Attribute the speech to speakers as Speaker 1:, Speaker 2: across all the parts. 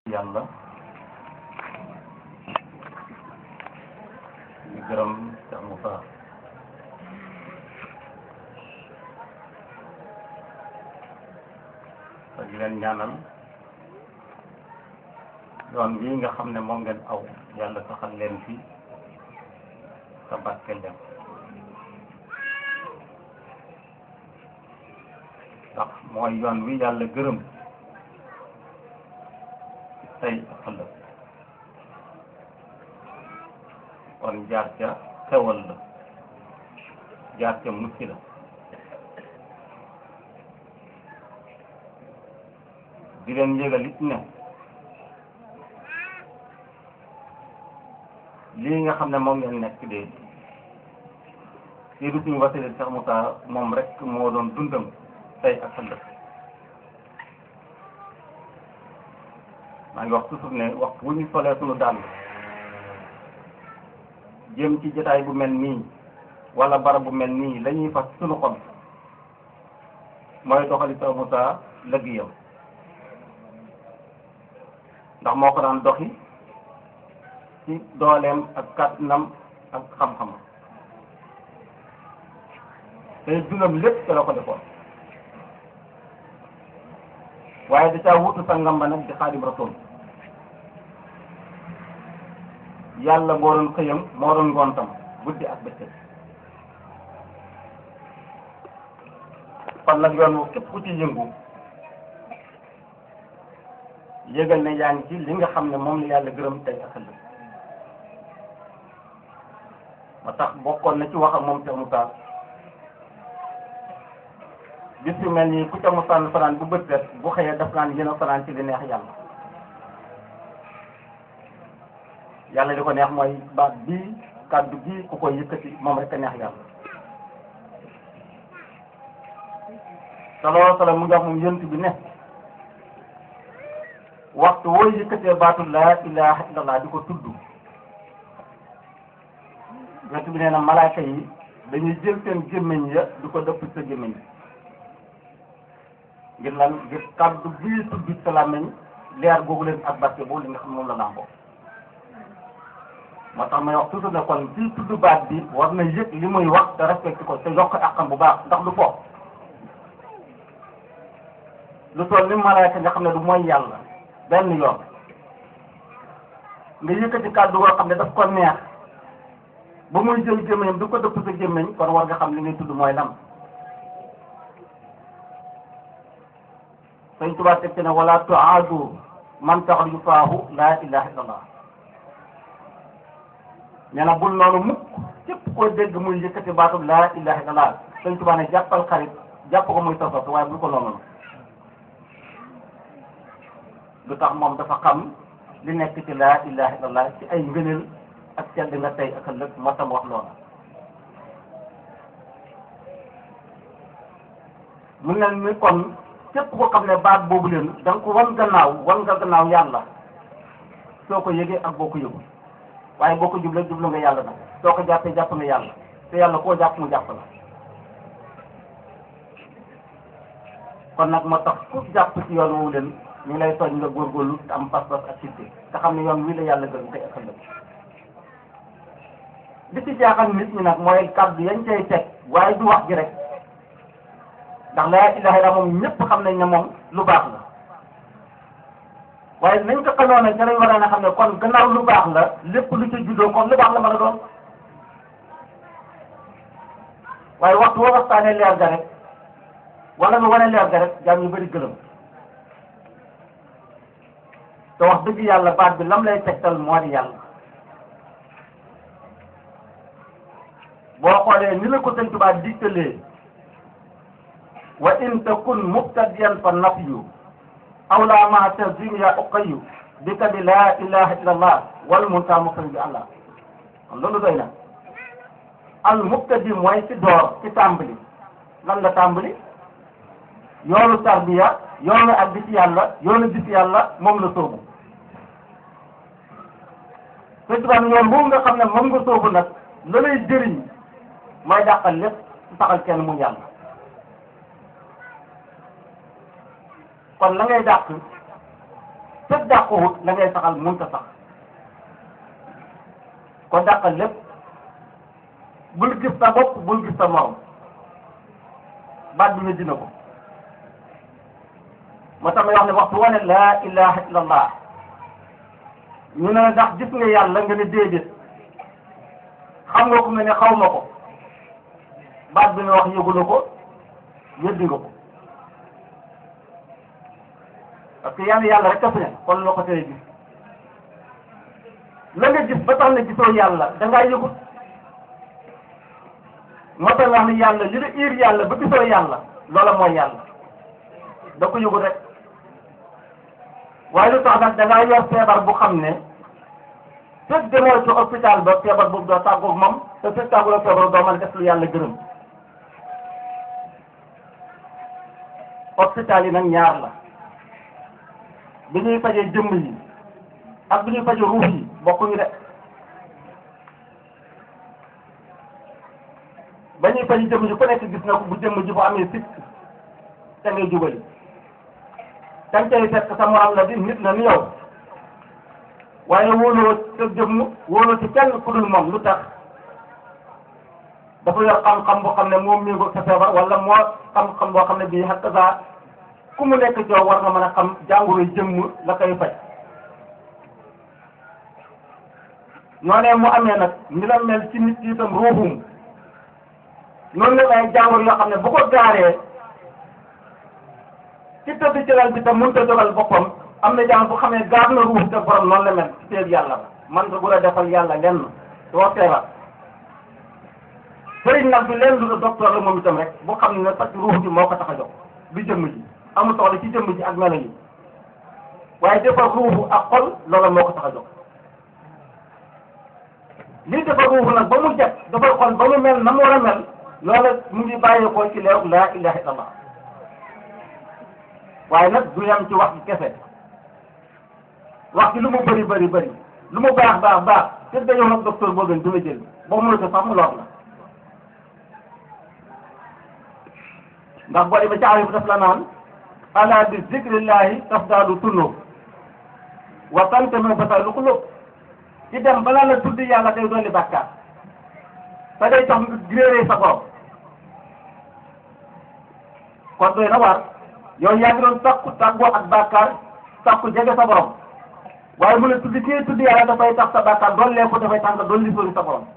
Speaker 1: yàlla di gërëm Cheikh Moussa te di leen ñaanal yoon bii nga xam ne moom ngeen aw yàlla saxal leen fi te barkeel leen ndax mooy yoon wi yàlla gërëm tey ak ëllëg kon jaar ca xewal la jaar ca mucc la di leen yëgal it ne lii nga xam ne moom ngeen nekk de lii du suñu wasile Cheikh Moussa moom rek moo doon dundam tey ak ëllëg maa ngi wax toujours ne waxtu bu ñu solee suñu dàll jëm ci jotaay bu mel nii wala barab bu mel nii la ñuy fas suñu xol mooy doxali Cheikh Moussa lëggéeyam ndax moo ko daan doxi ci dooleem ak kàttanam ak xam-xamam te dundam lépp te la ko defoon waaye da caa wutu sangam ba nag di xaadim rasul yàlla moo doon xëyam moo doon ngontam guddi ak bëccëg kon nag yoon wu képp ku ci yëngu yëgal ne yaa ngi ci li nga xam ne moom la yàlla gërëm tey ak ëllëg ma tax bokkoon na ci wax ak moom Cheikh Moussa bis yu mel nii ku ca mosaan fanaan bu bët set bu xëyee daf naan yéen a fanaan ci li neex yàlla yàlla li ko neex mooy baat bii kàddu bii ku koy yëkkati moom rek a neex yàlla sallallahu sallam mu ngi wax moom yënt bi ne waxtu woo yëkkatee baatu laa ilaha illallah di ko tudd yënt bi nee na malaaka yi dañuy jël seen gémmiñ ya di ko dëpp sa gémmiñ ngir lan ngir kàddu bii tudd sa làmmiñ leer googu leen ak barke boobu li nga xam moom la làmboo moo tax may wax toujours ne kon bii tudd baat bi war na yëg li muy wax te respecté ko te yokk àqam bu baax ndax du foofu lu toll ni malaaka nga xam ne du mooy yàlla benn yoon nga yëkkati kàddu goo xam ne daf ko neex ba muy jël gémmiñam du ko dëpp sa gémmiñ kon war nga xam li ngay tudd mooy lam sëñ Tuubaa teg ci ne wala tuaadu man taxal yu faahu laa ilaha illallah nee na bul noonu mukk képp koo dégg muy yëkkati baatu laa ilaha illallah sëñ Tuubaa ne jàppal xarit jàpp ko muy sosot waaye bul ko noonu lu tax moom dafa xam li nekk ci laa ilaha illallah ci ay ngëneel ak sedd nga tey ak ëllëg moo tam wax loola mu ne ni kon képp ko xam ne baat boobu leen da nga ko wan gannaaw wan nga gannaaw yàlla soo ko yëgee ak boo ko yëgul waaye boo ko jublee jublu nga yàlla nag soo ko jàppee jàpp nga yàlla te yàlla koo jàpp mu jàpp la kon nag moo tax ku jàpp ci yoon woowu leen ñu ngi lay soñ nga góorgóorlu te am pas-pas ak sitte te xam ne yoon wii la yàlla gërëm tey ak ëllëg li ci jaaxal nit ñi nag mooy kàddu yañ cay teg waaye du wax ji rek ndax laa ilaha illa moom ñëpp xam nañ ne moom lu baax la waaye nañ ko xamoon ne ca lañ war a xam ne kon gannaaw lu baax la lépp lu ci juddoo kon lu baax la mën a doon waaye waxtu woo waxtaanee leer ga rek wala nga wane leer ga rek jaam yu bëri gëlëm te wax dëgg yàlla baat bi lam lay tegtal moo di yàlla boo xoolee ni la ko sëñ Tuubaa digtalee wa in takun mubtadiyan fa nafyu aw la ma tazim ya uqayu bi ka bi laa ilaha illa allah wal munta muqrin bi allah kon loolu doy na al mubtadi mooy ci door ci tàmbali lan la tàmbali yoonu tarbiya yoonu ak gis yàlla yoonu gis yàlla moom la soobu sëñ Tuubaa yoon boobu nga xam ne moom nga soobu nag la lay jëriñ mooy dàqal lépp saxal kenn mu yàlla kon la ngay dàq fekk dàquwut la ngay saxal mënta sax kon dàqal lépp bul gis sa bopp bul gis sa morom baat bi nga dina ko moo tax may wax ne waxtu wane laa ilaha illallah ñu ne ndax gis nga yàlla nga ne déedéet xam nga ko nga ne xaw ma ko baat bi nga wax yëgula ko yëddi nga ko parce que yàlla yàlla rek a fi ne kon loo ko tere gis la nga gis ba tax ne gisoo yàlla da ngaa yëgut moo tax nga xam ne yàlla li la iir yàlla ba gisoo yàlla loola mooy yàlla da ko yëgut rek waaye lu tax nag da ngaa yor feebar bu xam ne fekk demoo ci hôpital ba feebar boobu doo tàggoog moom te fekk tàggoo feebar doo mën a def lu yàlla gërëm hôpital yi nag ñaar la bi ñuy fajee jëmm yi ak bi ñuy fajee ruux yi bokkuñu de ba ñuy fajee jëmm yi ku nekk gis na ko bu jëmm ji bu amee sikk te ngay jubali dañ koy fekk sa morom la di nit la ni yow waaye wóoloo sa jëmm wóoloo ci kenn ku dul moom lu tax dafa yor xam-xam boo xam ne moom méngoo sa feebar wala moo xam-xam boo xam ne bii xakk saa ku mu nekk coow war nga mën a xam jàngoro jëmm la koy faj noonee mu amee nag ni la mel ci nit yi itam ruuxum noonu la ay jàngoro yoo xam ne bu ko gaaree ci tëdd ci lal bi tam mënut a dogal boppam am na jàng bu xamee gaar na ruux te borom noonu la mel ci teeg yàlla ba man nga bu la defal yàlla lenn doo feebar sëriñ nag bi leen lu la docteur la moom itam rek bu xam ne parce que ruux bi moo ko tax a jox bi jëmm ji amul soxla ci jëmm ji ak melo yi waaye defar ruuxu ak xol loola moo ko tax a jox lii defar ruuxu nag ba mu jag defar xol ba mu mel na mu war a mel loola mu ngi bàyyeekoo ci leeru laa ilaha illallah waaye nag du yam ci wax ji kese wax ji lu mu bëri bëri bëri lu mu baax baax baax te dañoo nag docteur boo gën du la jël boo mënut a sax mu lor la ndax boo demee ci aarif daf la naan ala bi zikrillahi tafdalu tunub wa tantami basalu xulub ci dem balaa la tudd yàlla day dolli bàkkaar te day tax nga réeree sa borom kon doy na war yow yaa ngi doon takku tàggoo ak bàkkaar takku jege sa borom waaye mu ne tudd kii tudd yàlla dafay tax sa bàkkaar dollee ko dafay tax nga dolli sori sa borom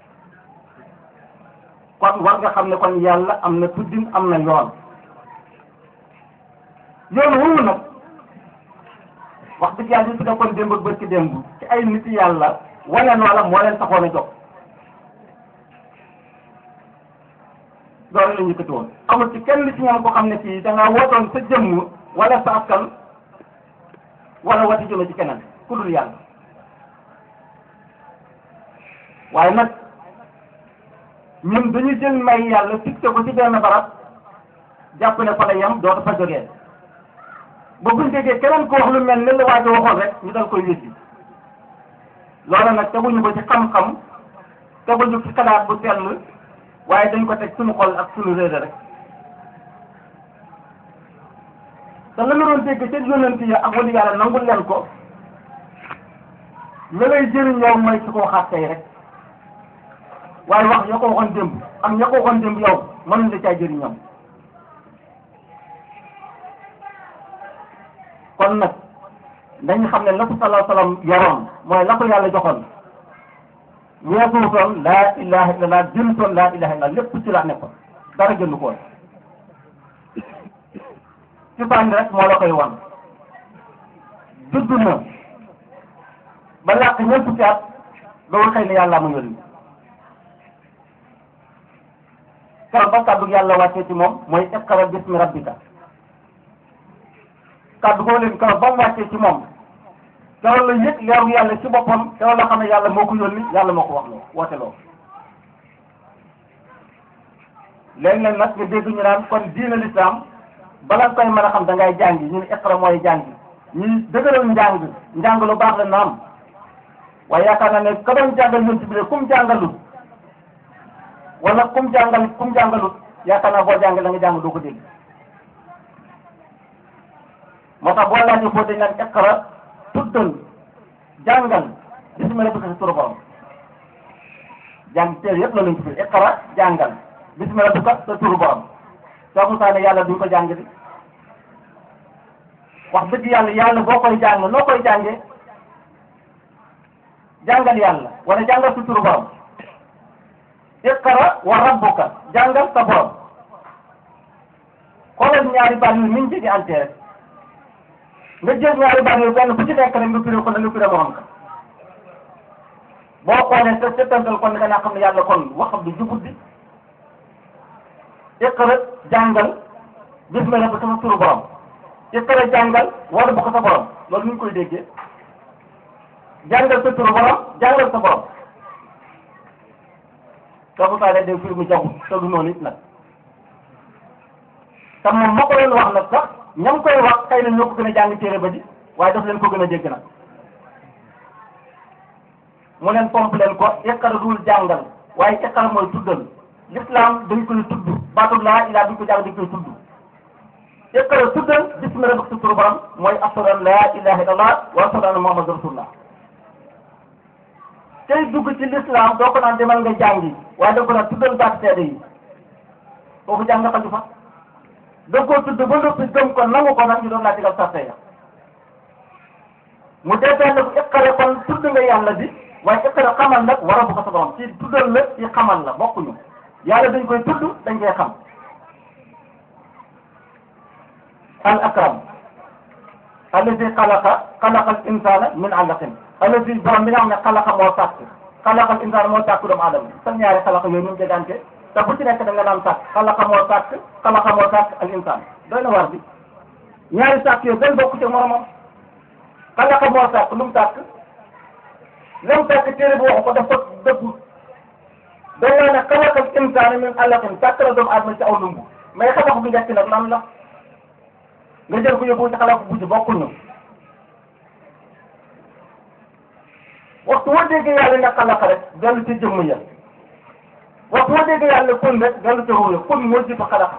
Speaker 1: kon war nga xam ne kon yàlla am na tuddin am na yoon yoon woowu nag wax dëgg yàlla ñu fi nekkoon démb ak bërki démb ci ay nit yàlla wane noola moo leen taxoon a jóg loolu la ñu yëkkati woon amul ci kenn ci ñoom ko xam ne fii da ngaa wootoon sa jëmm wala sa askan wala wati jëme ci keneen ku dul yàlla waaye nag ñun dañuy jël may yàlla fixé ko ci benn barab jàpp ne fa la yem dootu fa jógee ba buñ déggee keneen ko wax lu mel ni la waa ji waxoon rek ñu dal koy wéddi loola nag teguñu ko ci xam-xam teguñu ci xalaat bu sell waaye dañ ko teg suñu xol ak suñu réere rek te la nga doon dégg ca yonent ya ak wali yàlla nangul leen ko la lay jëriñ yow mooy ci koo xaat tey rek waaye wax ñoo ko waxoon démb am ñoo ko waxoon démb yow mënuñ la caa jëriñ ñoom kon nag dañu xam ne la ko sallallahu sallam yoroon mooy la ko yàlla joxoon weesuutoon laa ilaha illallah jëmtoon laa ilaha illallah lépp ci la nekkoon dara gënu ko woon ci fànn rek moo la koy wan judd na ba làkk ñeent fukki at loolu xëy na yàlla mu yónni keroog ba kàddu yàlla wàccee ci moom mooy iqra bismi rabbika kàddu goo leen keroog ba mu wàccee ci moom keroog la yëg leeru yàlla ci boppam keroog la xam ne yàlla moo ko yónni yàlla moo ko wax loo woote loo léeg-léeg nag nga dégg ñu naan kon diina lislaam bala nga koy mën a xam da ngay jàngi ñu ne iqra mooy jàngi ñuy dëgëral njàng njàng lu baax la naam waaye yaakaar naa ne ka doon jàngal ñun ci biir kum jàngalut wala kum jàngal kum jàngalut yaakaar naa boo jàngal da nga jàng doo ko dégg moo tax boo laajee foo dañ naan iqra tuddal jàngal bismillah rabbika sa turu borom jàng téere yëpp la lañ ci fi iqra jàngal bismillah rabbika sa turu borom soo Musaa ne yàlla duñ ko jàng di wax dëgg yàlla yàlla boo koy jàng noo koy jàngee jàngal yàlla wala jàngal sa turu borom iqra wa rabbuka jàngal sa borom xoolal ñaari baat yu niñ jege ante rek nga jël ñaari baat yu benn bu ci nekk rek nga firé ko ne nga firé morom ka boo xoolee te settantal kon nga naa xam ne yàlla kon waxam du jubut bi iqra jàngal bismillah ba sama turu borom iqra jàngal wala bu ko sa borom loolu ni ñu koy déggee jàngal sa turu borom jàngal sa borom soo saa leen day firi mu jaxut te du noonu it nag te moom moo ko leen wax nag sax ñam koy wax xëy na ñoo ko gën a jàng téere ba di waaye daf leen ko gën a dégg nag mu leen pomp leen ko iqra dul jàngal waaye iqra mooy tuddal l'islam dañ koy tudd baatu laa ilaa duñ ko jàng dañ koy tudd iqra tuddal bismi rabbika sa turu borom mooy ashhadu an laa ilaha illallah wa ashhadu anna muhammadan rasulullah tey dugg ci l'islam doo ko naan demal nga jàngi waaye da ko naan tuddal baat seede yi foofu jàng nga xaju fa da koo tudd ba noppi gëm ko nangu ko nag ñu doon laa digal sarte ya mu defee ne ko iqra kon tudd nga yàlla bi waaye iqra xamal nag war a bu ko sa borom ci tuddal la ci xamal la bokkuñu yàlla dañ koy tudd dañ koy xam al akram allazi xalaqa xalaqa al insana min alaqin allazi borom bi nga xam ne xalaqa moo sàkk xalaqa al insana moo sàkk doomu aadama sa ñaari xalaqa yooyu ñu jegante te bu ci nekk da nga naan sàkk xalaqa moo sàkk xalaqa moo sàkk al insan doy na war bi ñaari sàkk yooyu benn bokku ci moromam xalaqa moo sàkk lu mu sàkk lam sàkk téere bi waxu ko dafa dëggu dañ naa ne xalaqa al insana min alaqin sàkk la doomu aadama ci aw lumbu mais xalaqa bu njëkk nag lan la nga jël ko yóbbu ci xalaat bu ci bokkul ñu waxtu woo déggee yàlla ne xalaqa rek dellu ci jëmm ya waxtu woo déggee yàlla kun rek dellu ci ruuya kun moo jiitu xalaqa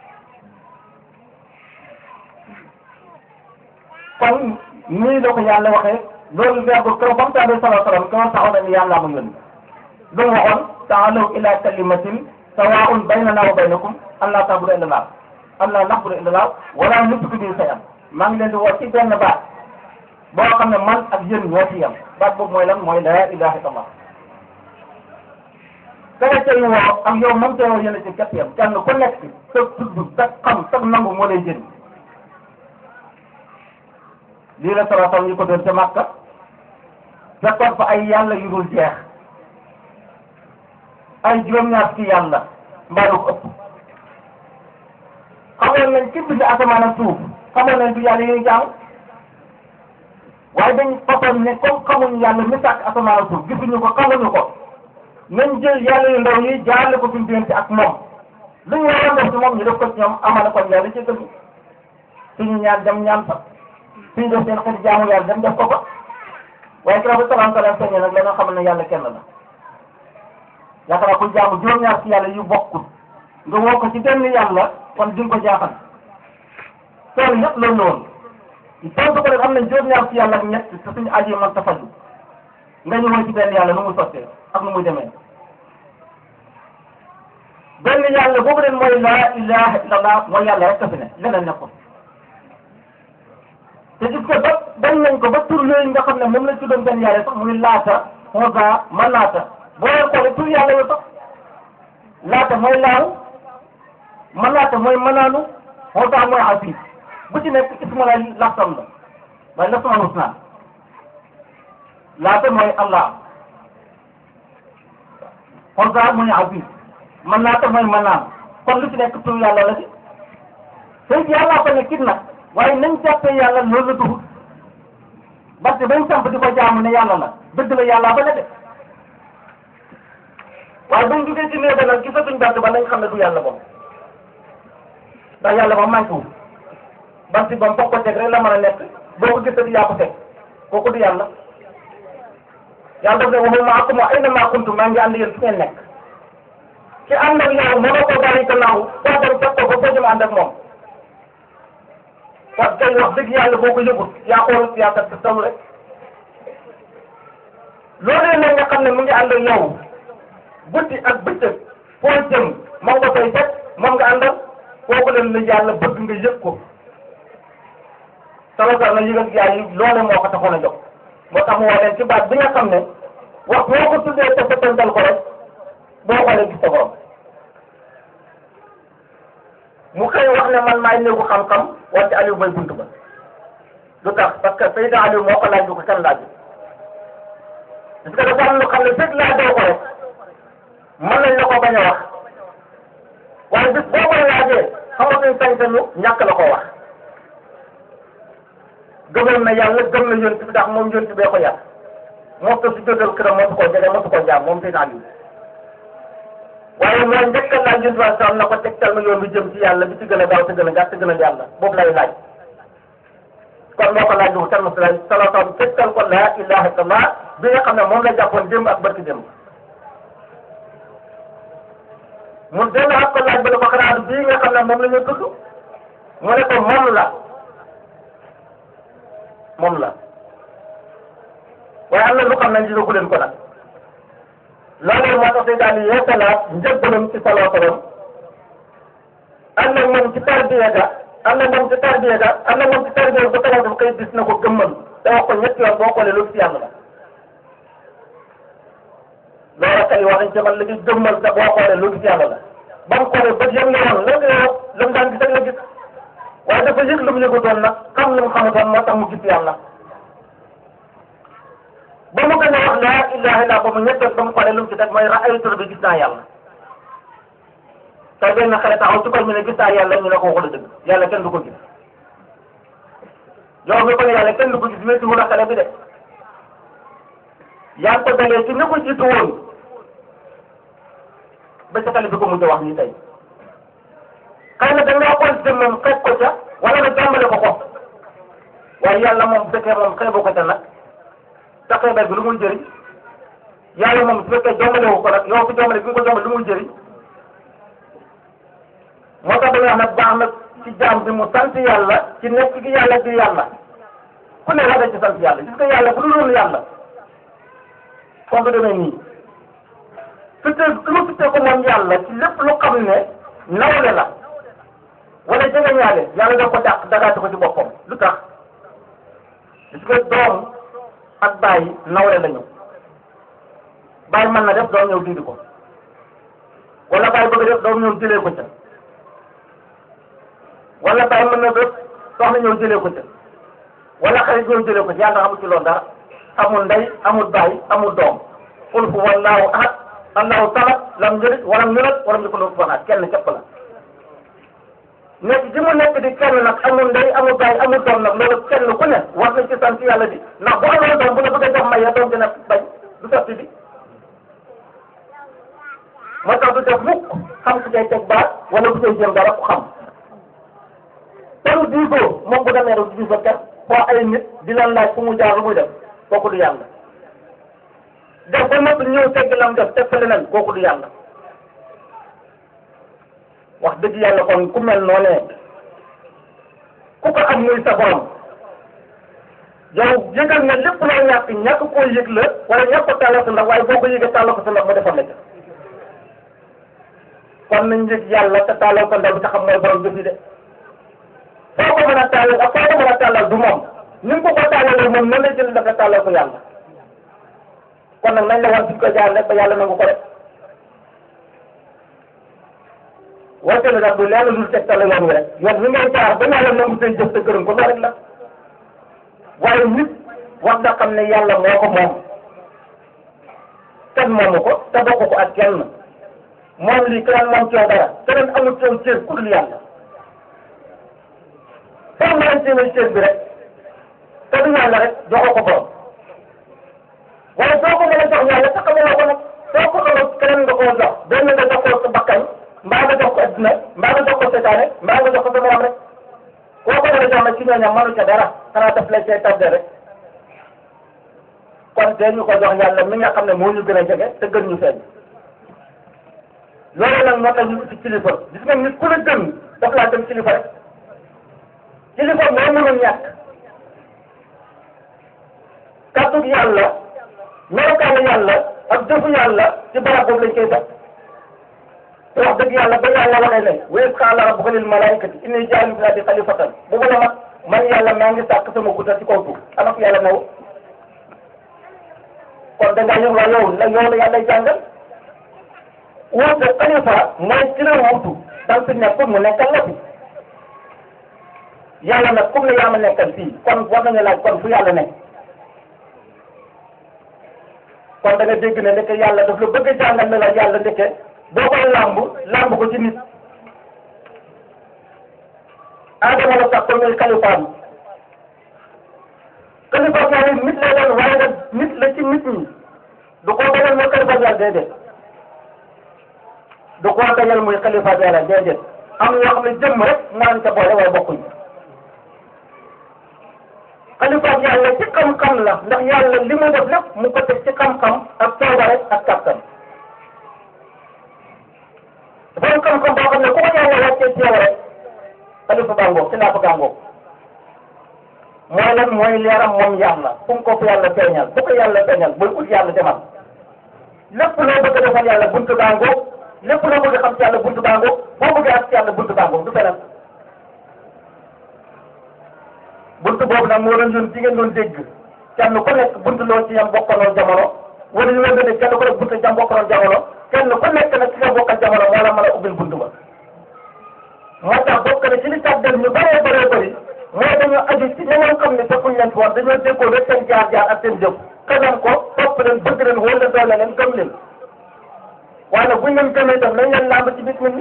Speaker 1: kon nii la ko yàlla waxee loolu verbe keroog ba mu tàmbee salaa salaam keroog taxaw na ni yàlla ma yónni lu mu waxoon taalaw ila kalimatin sawaun baynana wa baynakum an laa ta'budu illa Allah am naa nax bu dee indilaaw wala nutuki bi say am maa ngi leen di woo ci benn baat boo xam ne man ak yéen ñoo ci yem baat boobu mooy lan mooy laa ilaha illallah kene tey woo ak yow moom tey woo yéen a ci képp yem kenn ku nekk sa tudd sa xam sa nangu moo lay jëriñ lii la salatam yi ko doon ca Makka fekkoon fa ay yàlla yu dul jeex ay juróom-ñaar ci yàlla mbaa lu ko ëpp xamoon nañ ci bind asamaan ak suuf xamoon nañ du yàlla yooyu jaam waaye dañ façon ne comme xamuñ yàlla mi sàkk asamaan ak suuf gisuñu ko xamuñu ko nañ jël yàlla yu ndaw yi jaarale ko suñu diggante ak moom lu ñu waroon def ci moom ñu def ko ci ñoom amana kon yàlla ci gën suñu ñaan dem ñaan fa suñu def seen xeeti jaamu yàlla dem def ko fa waaye kii ba salaam salaam feeñee nag la nga xam ne yàlla kenn la yaakaar naa ku jaamu juróom-ñaar ci yàlla yu bokkul nga woo ko ci benn yàlla kon di nga ko jaaxal tool yëpp loolu la woon tontu ko rek am nañ juróom-ñaar ci yàlla ak ñett te suñu aji man ta faju nga ñu ci benn yàlla nu muy sottee ak nu muy demee benn yàlla boobu leen mooy laa ilaha illallah mooy yàlla rek a fi ne leneen nekkul te gis ko ba bañ nañ ko ba tur yooyu nga xam ne moom lañ tuddoon benn yàlla sax muy laata xosa manaata boo leen xoolee tur yàlla yoo sax laata mooy laaw manaata mooy manaanu xosa mooy asis bu ci nekk isma la laftam la waaye laftam husna laata mooy allah xosa mooy asis manaata mooy manaan kon lu ci nekk tur yàlla la ci tey yàllaa ko ne kit nag waaye nañ jàppee yàlla loolu la dugg parce que bañ samp di ko jaamu ne yàlla la dëgg la yàllaa ba ne de waaye bañ duggee ci néew ba nag gisatuñ bant ba nañ xam ne du yàlla boobu ndax yàlla moom manqué wu bant ba mu ko teg rek la mën a nekk boo ko gisati yaa ko teg kooku du yàlla yàlla daf ne wa huwa ma'akum ayna ma kuntum maa ngi ànd yéen fu ngeen nekk ki ànd ak yow mënoo ko bàyyi gannaaw foo dem fekk ko ba foo jëm ànd ak moom parce que wax dëgg yàlla boo ko yëgut yaa xool yaa kat sa rek loolu nag nga xam ne mu ngi ànd ak yow guddi ak bëccëg foo jëm moom nga koy fekk moom nga àndal kooku leen la yàlla bëgg nga yëg ko salosal na yëg ak yaa yi loole moo ko taxoon a jóg moo tax mu woo leen ci baat bi nga xam ne wax boo ko tuddee te settantal ko rek boo xoolee gis sa borom mu xëy wax ne man maay néegu xam-xam wante Aliou mooy buntu ba lu tax parce que Seydina Aliou moo ko laaj du ko kenn laaj parce que dafa am lu xam ne fekk laajoo ko rek mën nañ la ko bañ a wax waaye bis boo koy laajee xamatuñ sañ-sañu ñàkk la ko wax gëmoon na yàlla gëm na yonent bi ndax moom yonent bee ko yàq moo ko si jógal këram moo su ko jege moo su ko jaam moom Seydina Aliou waaye mooy njëkk a laaj yonent bi sam na ko tegtal ma yoon bi jëm ci yàlla bi ci gën a gaaw te gën a gàtt te gën a yàlla boobu lay laaj kon moo ko laaj lu kenn si laaj salaatam tegtal ko laa ilaha illallah bi nga xam ne moom la jàppoon démb ak barki démb mu dellu ak ko laaj ba ne ko xanaa bii nga xam ne moom la ñu tudd mu ne ko moom la moom la waaye am na lu xam ne gisagu leen ko nag loolu moo tax day daal di yeesalaat njëggalam ci salaatam ànd ak moom ci tarbiya ga ànd ak moom ci tarbiya ga ànd ak moom ci tarbiya ba salaatam kay gis na ko gëmmal te wax ko ñetti yoon boo xoolee loolu ci yàlla la loolu kay wax nañ ci man la ñuy gëmmal te boo xoolee loolu ci yàlla la ba mu xoolee ba yëg nga woon lan nga yow lan daan gis ak la gis waaye dafa yëg lu mu yëgutoon nag xam lu mu xamutoon moo tax mu gis yàlla ba mu gën a wax laa ilaha illa ba mu ñetteel ba mu xoolee lu mu ci teg mooy raaytu bi gis naa yàlla te benn xale taxaw ci koñ mi ne gis naa yàlla ñu ne ko waxul dëgg yàlla kenn du ko gis yow mi ko ne yàlla kenn du ko gis wéetu wala xale bi de yaa ngi ko dalee ci ni ko jiitu woon ba ca xale bi ko mujj wax nii tey xëy na da ngaa xool jëmmam xeeb ko ca wala nga jàmbale ko ko waaye yàlla moom bu fekkee moom xeebu ko ca nag te xeebal bi lu muy jëriñ yàlla moom su fekkee jàmbale wu ko nag yow fi jàmbale bi nga ko jàmbale lu muy jëriñ moo tax dañuy wax nag baax na ci jaam bi mu sant yàlla ci nekk gi yàlla di yàlla ku ne war na ci sant yàlla gis nga yàlla bu dul woon yàlla kon du demee nii fittee lu ma fittee ko moom yàlla ci lépp lu xam ne nawle la wala jege ñaale yàlla da ko dàq dagaate ko ci boppam lu tax gis nga doom ak bàyyi nawle lañu bàyyi mën na def doom ñëw dindi ko wala bàyyi bëgg def doom ñëw jëlee ko ca wala bàyyi mën na def soxna ñëw jëlee ko ca wala xarit ñëw jëlee ko ca yàlla xamul ci loolu dara amul ndey amul bàyyi amul doom qul huwa allahu ahad allahu samad lam yalid walam yulad walam yakun lahu kufuwan ahad kenn képp la nekk ji mu nekk di kenn nag amul ndey amul bàyyi amul doom nag loolu kenn ku ne war nañ ci sant yàlla di ndax bu amoon doom bu la bëgg a jox maye doom dina bañ du sotti bi moo tax du def mukk xam ku cay teg baat wala ku cay jëm dara ku xam teru diisoo moom bu demee rek diisoo kenn foo ay nit di leen laaj fu mu jaar lu muy def kooku du yàlla def ba noppi ñëw tegg lam def teg fa leneen kooku du yàlla wax dëgg yàlla kon ku mel noonee ku ko am muy sa borom yow yëgal nga lépp loo ñàkk ñàkk koo yëg la wala ñàkk ko tàllal sa ndax waaye boo ko yëgee tàllal ko sa ndax mu defal la ca kon nañ yëg yàlla te tàllal ko ndax bi te xam mooy borom jëf yi de foo ko mën a tàllal ak foo ko mën a tàllal du moom ni nga ko ko tàllalee moom nan la jël dafa tàllal ko yàlla kon nag nañ la wan suñ ko jaar rek ba yàlla nangu ko rek wante la nag du lenn lu tegtal yoon wi rek yoon wi ngay jaar ba yàlla nangu seen jëf te gërëm ko loolu rek la waaye nit wax nga xam ne yàlla moo ko moom kenn moomu ko te bokk ko ak kenn moom lii keneen moom coow dara keneen amul coow cër ku dul yàlla foo mën a jéemee cër bi rek te du yàlla rek joxoo ko borom waaye soo ko mën a jox yàlla te xamaloo ko nag soo ko xamal keneen nga koo jox benn nga jox ko sa bakkan mbaa nga jox ko adduna mbaa nga jox ko seytaane mbaa nga jox ko sa borom rek koo ko mën a jox nag ci ñooñam mënu ca dara xanaa daf lay cay tardé rek kon tey ñu ko jox yàlla mi nga xam ne moo ñu gën a jege te gën ñu feeñ loolu nag moo tax ñu ci kilifa gis nga nit ku la gën daf laa dem kilifa rek kilifa moo mënul ñàkk kàddu yàlla
Speaker 2: melokaanu yàlla ak jëfu yàlla ci barab boobu lañ koy def te wax dëgg yàlla ba yàlla waxee ne wa iz qaala rabbuka lil malaa'ikati inni jaa'ilun fil ardi xalifatan bu ko mat man yàlla maa ngi sàkk sama gudda ci kaw suuf ana ko yàlla new kon da ngaa yëngu yow la yow la yàlla jàngal wuute xalifa mooy ci la wuutu da nga fi nekk mu nekkal la fi yàlla nag comme ne yaa ma nekkal fii kon war nañu laaj kon fu yàlla nekk kon da nga dégg ne ndeke yàlla daf la bëgg a jàngal ne la yàlla ndeke boo koy làmb làmb ko ci nit Adama la sax comme kalifaam kalifaam yaa ngi nit la doon waaye nag nit la ci nit ñi du ko dajal mooy kalifaam yàlla déedéet du ko dajal mooy kalifaam yàlla déedéet am na yoo xam ne jëmm rek moo ca boole waaye bokkuñ xalifaam yàlla ci xam-xam la ndax yàlla li mu def lépp mu ko teg ci xam-xam ak coobare ak kàttan dafa am xam-xam boo xam ne ku ko yàlla wàccee ci yow rek xalifa gàngoog ci naata gàngoog mooy lan mooy leeram moom yàlla fu mu ko fu yàlla feeñal fu ko yàlla feeñal booy ut yàlla demal lépp loo bëgg a defal yàlla buntu gàngoog lépp loo bëgg a xam ci yàlla buntu gàngoog boo bëggee ak ci yàlla buntu gàngoog du feneen buntu boobu nag moo doon ñun ci ngeen doon dégg kenn ku nekk buntu loo ci yam bokkanoon jamono wala ñu leen ne kenn ku nekk buntu jam bokkanoon jamono kenn ku nekk nag ci nga bokkal jamono moo la mën a ubbil buntu ba moo tax bokk na ci li tax dem ñu bëree bëree bëri mooy dañoo aju ci ñeneen xam ne fekkuñ leen fi woon dañoo déggoo rek seen jaar-jaar ak seen jëf xalam ko topp leen bëgg leen wóor leen doole leen gëm leen waaye nag buñ leen gëmee tam nañ leen làmb ci bis mi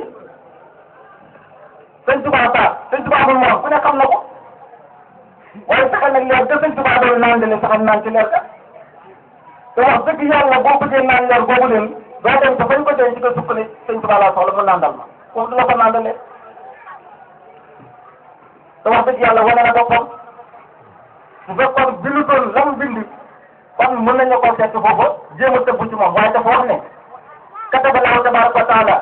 Speaker 2: sëñ Tuubaa baax sëñ Tuubaa amul moom ku ne xam na ko waaye saxal nag leer ga sëñ Tuubaa doon naan leen saxal naan ci leer ga te wax dëgg yàlla boo bëggee naan leer boobu leen doo dem te bañ ko denc ci ko sukk ne sëñ Tuubaa laa soxla mu nandal ma foofu du la ko nandalee te wax dëgg yàlla wane na boppam bu fekkoon bindu doon la mu bind kon mën nañu ko fekk foofu jéem a tëbb ci moom waaye dafa wax ne kataba Allahu tabaaraka wa taala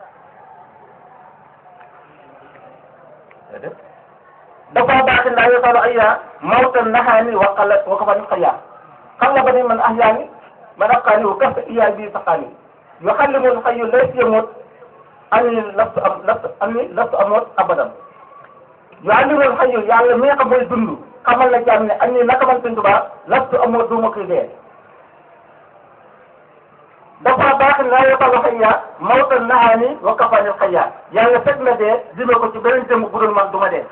Speaker 2: dafa baax laa yotalu ayya mawtan nahaani wa qala wa kafani xayya xalla ba ni man ahyaani man aqaani wa kafa iya bi saqaani yuxallimu lxayyu laysa yamut ani lastu am lastu ani lastu amut abadan yuxallimu lxayyu yàlla mi nga xam mooy dund xamal la jàmm ne ani naka man Sëñ Tuubaa lastu amut duuma koy dee dafa baax laa yotalu ayya mawtan nahaani wa kafani xayya yàlla fekk na dee jëmee ko ci beneen jëmm bu dul man du ma dee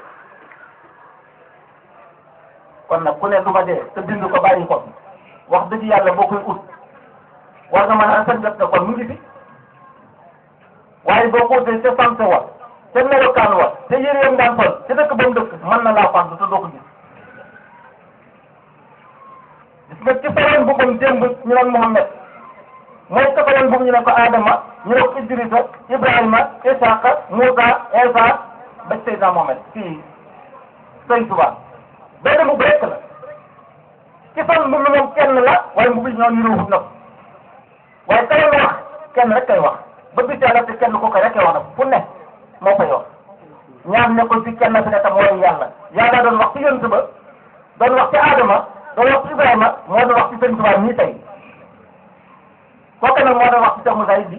Speaker 2: kon nag ku ne du ma dee te bind ko bàyyi ko wax dëgg yàlla boo koy ut war nga mën a sant na kon mu ngi fi waaye boo ko utee ca sant wa ca melokaan wa te yére yam daan sol ca dëkk ba mu dëkk mën na laa fànn te doo ko gis gis nga ci faroon bëggum démb ñu naan Muhammad mooy ca faroon bëgg ñu ne ko Adama ñu ne ko Idrissa Ibrahima Isaaqa Moussa Isa ba Seydina Muhammad fii Sëñ Tuubaa benn mbubb rekk la ci fan mbubb moom kenn la waaye mbubb yi ñoo niroowut nag waaye ka leen wax kenn rek kay wax ba bis yàlla te kenn ko ko rek wax nag fu ne moo koy wax ñaar ne ko ci kenn fi ne tam mooy yàlla yàlla doon wax ci yonent ba doon wax ci Adama doon wax ci Ibrahima moo doon wax ci Sëñ Tuubaa nii tey kooku nag moo doon wax ci Cheikh Moussa bi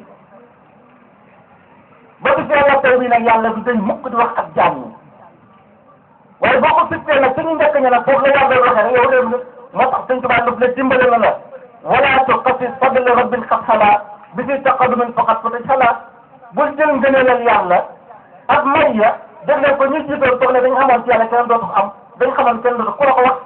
Speaker 2: ba bis yàlla tey bi nag yàlla du dañ mukk di wax ak jaam ñi waaye boo ko sittee nag suñu njëkk ña nag foofu la yàlla waxee rek yow de moo tax Sëñ Tuubaa daf la dimbale na la wala tuqasis fadla rabbin xat xalaa bi fi taqadumin faqat fa xalaa bul jël ngëneelal yàlla ak may ya def leen ko ñu jiitoon toog ne dañu amoon ci yàlla kenn dootu am dañ xamoon kenn dootu ku la ko wax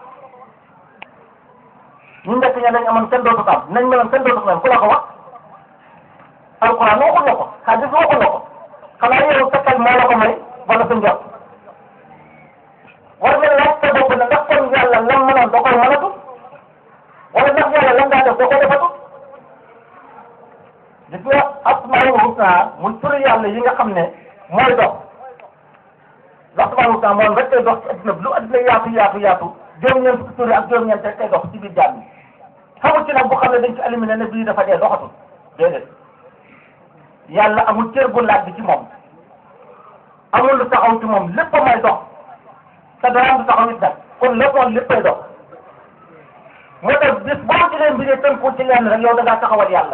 Speaker 2: ñu njëkk ña dañ amoon kenn dootu am nañ meloon kenn dootu mel ku la ko wax alquran waxul la ko hadis waxul la ko xanaa yow sa xel moo la ko may wala sa njort war nga laaj sa bopp ne ndax kon yàlla lan mënoon da koy mënatu wala ndax yàlla lan daa def da koy defatu gis nga asmaul husna muy turu yàlla yi nga xam ne mooy dox ndax asmaul husna moom rek koy dox ci adduna bi lu adduna yaatu yaatu yaatu juróom-ñeent fukki tur yi ak juróom-ñeent rek koy dox ci biir jaam yi xamul ci nag bu xam ne dañ ci éliminé ne bii dafa dee doxatul déedéet yàlla amul cër bu laaj bi ci moom amul lu taxaw ci moom lépp may dox te dara du taxaw it nag kon lépp moom léppay dox moo tax bis boo ci leen mbiri tënku ci lenn rek yow da ngaa taxawal yàlla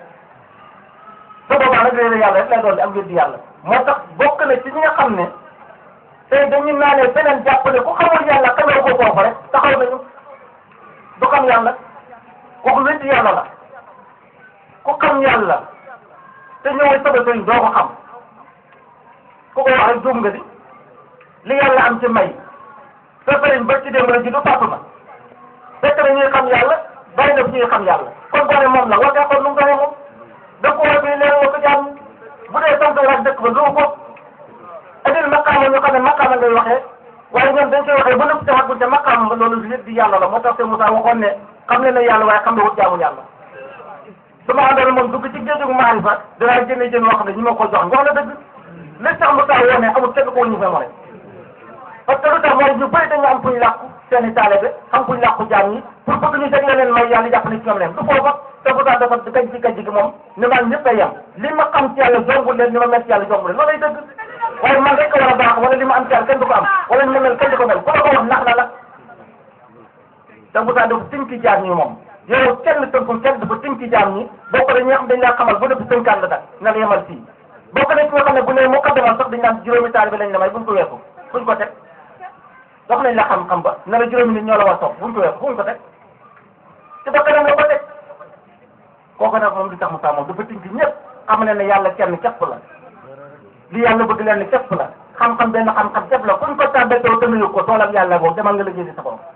Speaker 2: su boobaa nag réer yàlla rek lay doon di am wér di yàlla moo tax bokk na ci ñi nga xam ne tey dañu naanee feneen jàpp ne ku xamul yàlla xamal ko foofu rek taxaw nañu du xam yàlla kooku wér di yàlla la ku xam yàlla te ñëwee sama sëriñ doo ko xam ku ko wax rek juum nga di li yàlla am ci may sa sëriñ ba ci démb la ji du tàpp ma fekk na ñuy xam yàlla bàyyi na ñuy xam yàlla kon boo ne moom la war ngaa kon nu mu doxee moom dëkk wala bii leer nga ko jàmm bu dee sant rek dëkk ba du ko andil maqaama ñu xam ne maqaama ngay waxee waaye ñoom dañ koy waxee ba nëpp te waxul te maqaama ba loolu lépp di yàlla la moo tax te Moussa waxoon ne xam ne na yàlla waaye xam ne wut jaamu yàlla su ma àndoon moom dugg ci géeju maarifa dinaa jëndee jën wax ne ñi ma ko jox wax na dëgg li tax Moussa woo ne amul kenn ko ñu fa mën parce que lu tax mooy ñu bëri dañu am fu ñu làkku seen i taalibe am fu ñu làkku jaam ñi pour bëgg ñu teg leen may yàlla jàpp ne ci ñoom leen du foofa te Moussa dafa gaj ci gaj gi moom ni man ñëpp a yem li ma xam ci yàlla jombul leen ni ma mel ci yàlla jombul leen loolay dëgg waaye man rek war a baax wala li ma am ci yàlla kenn du ko am wala ni ma mel kenn du ko mel ku la ko wax nax na la te Moussa dafa tinki jaam ñi moom yow kenn tënkul kenn dafa tinki jaam ñi boo ko dañuy xam dañ laa xamal bu def tënkaan la dak na la yemal fii boo ko nekk nga xam ne bu ne moo ko demal sax dañ naan juróomi taalibe lañ la may buñ ko weesu fuñ ko teg wax nañ la xam-xam ba ne la juróomi nit ñoo la war topp buñ ko weesu fuñ ko teg ci ba kanam la ko teg kooku nag moom di tax Moussa moom dafa tinki ñëpp xam ne ne yàlla kenn képp la li yàlla bëgg leen képp la xam-xam benn xam-xam képp la kuñ ko tàbbee taw te nuyu ko toolam yàlla boobu demal nga liggéey di sa borom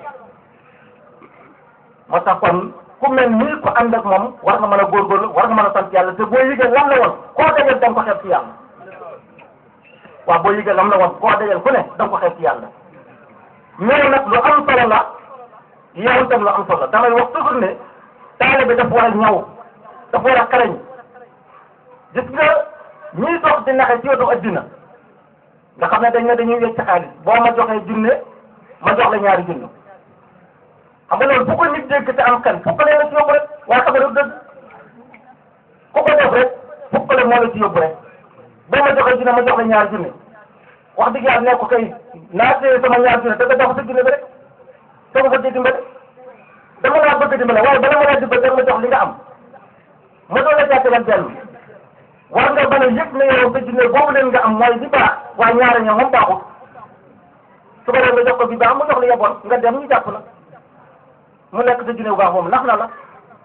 Speaker 2: moo tax kon ku mel nii ku ànd ak moom war nga mën a góorgóorlu war nga mën a sant yàlla te boo yëgee lan la woon koo dajal da nga ko xeeb ci yàlla waaw boo yëgee lan la woon koo dajal ku ne da nga ko xeeb ci yàlla mais nag lu am solo la yow itam lu am solo la damay wax toujours ne taalibe bi dafa war a ñaw dafa war a xarañ gis nga ñiy dox di naxe ci yoonu addina nga xam ne dañ ne dañuy wecc xaalis boo ma joxee junne ma jox la ñaari junne xam nga loolu bu ko nit dégg te am kan fukkale la ci yóbbu rek waaye xam nga du dëgg ku ko def rek fukkale moo la ci yóbbu rek boo ma joxee junne ma jox la ñaari junne wax dëgg yàlla ne ko kay naa téye sama ñaari junne te nga jox sa junne bi rek te nga fa dégg dimbale dama laa bëgg dimbale waaye bala ma laa dimbale ma jox li nga am ma doon la jàppale benn war nga mën a yëg ne yow sa junne boobu leen nga am mooy bi baax waaye ñaari ñoom moom baaxul su ko defee nga jox ko bi baax mu jox la yeboon nga dem ñu jàpp la mu nekk sa junne bu baax moom nax na la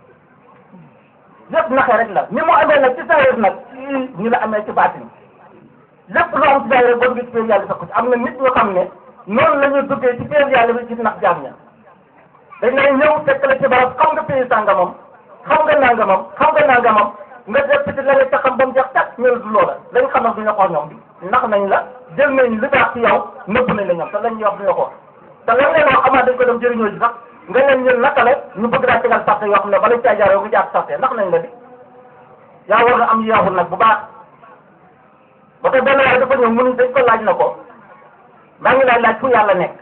Speaker 2: lépp naxee rek la ni mu amee nag ci saa nag ñu la amee ci baatin lépp lu am ci saa rek boo duggee ci péer yàlla fekk ci am na nit ñoo xam ne noonu la ñuy duggee ci péer yàlla bi ci nax jaam ña dañ lay ñëw fekk la ci barab xam nga péer sàngamam xam nga nangamam xam nga nangamam nga def ci la ca xam ba mu jeex tàkk ñëw du loola lañ xam nag du ñu ko ñoom bi nax nañ la jël nañ li baax ci yow nëbb nañ la ñoom te lañ ñuy wax du ñu ko te lan leen wax amaat dañ ko dem jëriñoo ji sax nga leen ñun naka la ñu bëgg daa tegal sarte yoo xam ne bala caa jaar yow nga jaar sarte ndax nañ la di yaa war nga am yeexul nag bu baax ba tey benn waaye dafa ñëw mënuñ dañ ko laaj na ko maa ngi laaj laaj fu yàlla nekk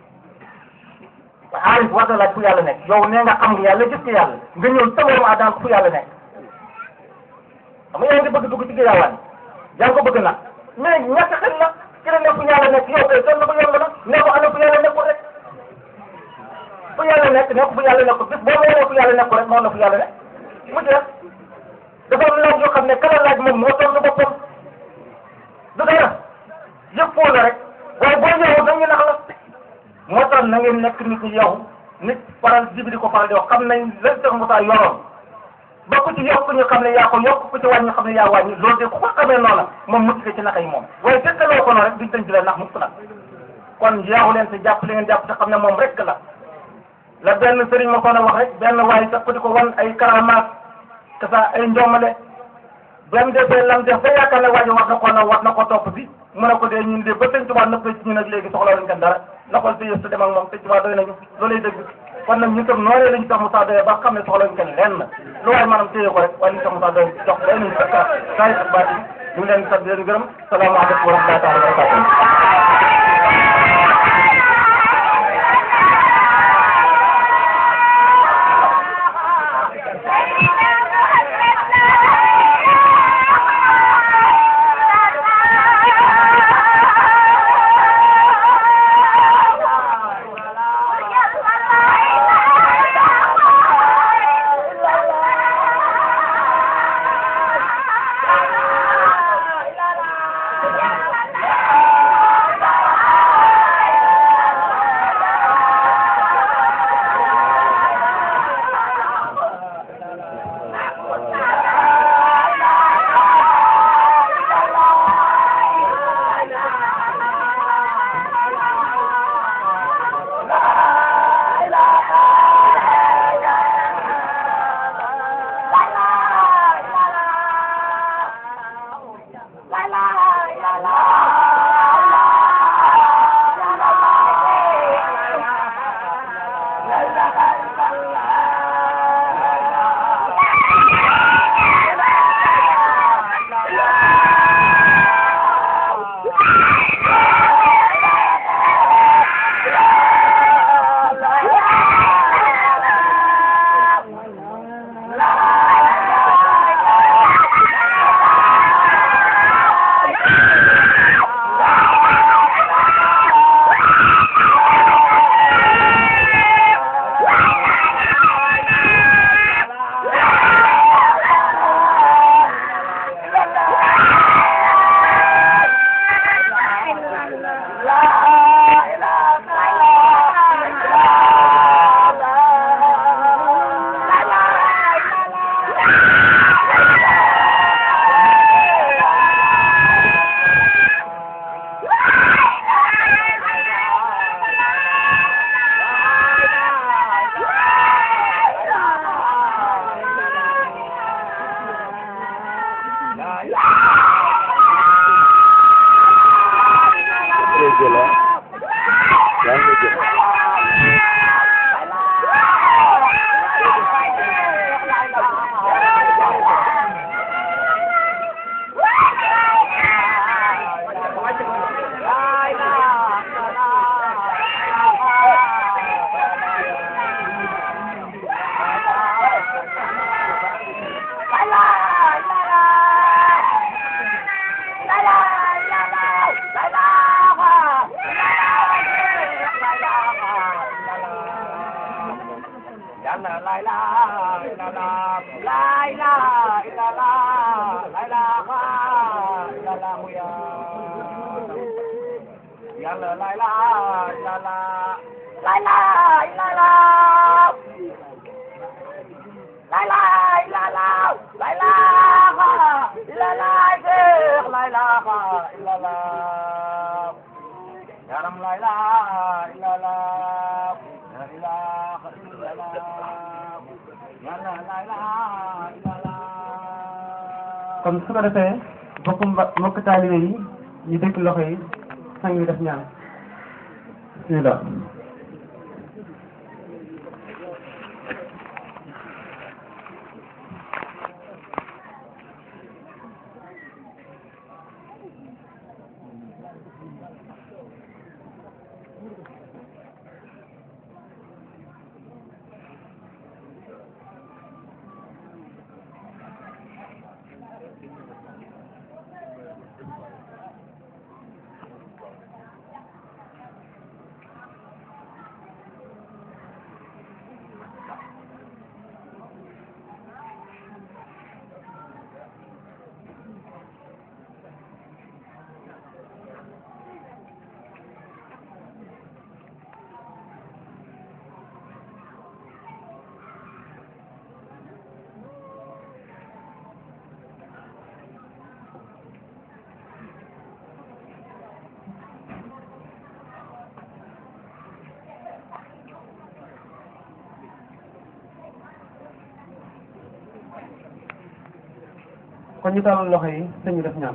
Speaker 2: waaye aarif war na laaj fu yàlla nekk yow nee nga xam nga yàlla gis nga yàlla nga ñëw tëboomu adaan fu yàlla nekk xam nga yaa ngi bëgg dugg ci girawaan yaa ngi ko bëgg nag mais ñàkk xel la ci la ne fu yàlla nekk yow kay sonn ko yomb na ne ko ana fu yàlla nekkul rek fu yàlla nekk nekk fu yàlla nekkul bis boo nee fu yàlla nekkul rek noonu la fu yàlla nekk mu jeex dafa am laaj yoo xam ne kala laaj moom moo tontu boppam du dara yëpp foo la rek waaye boo ñëwee dañu nax la moo tax na ngeen nekk nit ñi yow nit faral jibi di ko faral di wax xam nañ lan Cheikh Moussa yoroon ba ku ci yokk ñu xam ne yaa ko yokk ku ci wàññi xam ne yaa wàññi loolu de ku ko xamee noonu moom mucc ci nax yi moom waaye fekkaloo ko noonu rek duñ tënk leen nax mukk nag kon yeexu leen te jàpp li ngeen jàpp te xam ne moom rek la la benn sëriñ ma ko wax rek benn waaye sax ku di ko wan ay karamaat que ça ay njomale benn defee lam def ba yaakaar ne waa ji war na ko na war na ko topp bi mu ne ko dee ñun de ba sëñ Tuubaa nëpp ci ñun nag léegi soxla wuñ ko dara na ko te yëf dem ak moom sëñ Tuubaa doy nañu loolay dëgg kon nag ñu tam noonee lañu tax Moussa doyee ba xam ne soxla wuñ ko lenn lu waaye maanaam téye ko rek waaye ñu tax Moussa doy jox doy nañu sa saa yi ak baati ñu ngi leen di sant di leen gërëm salaamaaleykum wa rahmatulah taala wa barakatuh
Speaker 3: Thank you.
Speaker 2: yàlla la ilaha illallah la ilaha illallah la ilaha illallah ya yàlla la ilaha illallah la ilaha illallah la ilaha illallah la ilaha illallah Cheikh la ilaha illallah yaram la ilaha illallah la ilaha illallah yàlla la ilaha illallah
Speaker 1: kon su ko defee bokk mba mbokk taalibe yi ñu dëkk loxo yi sang bi def ñaan bismillah kon ñu tàllal loxo yi sëñ bi def ñaan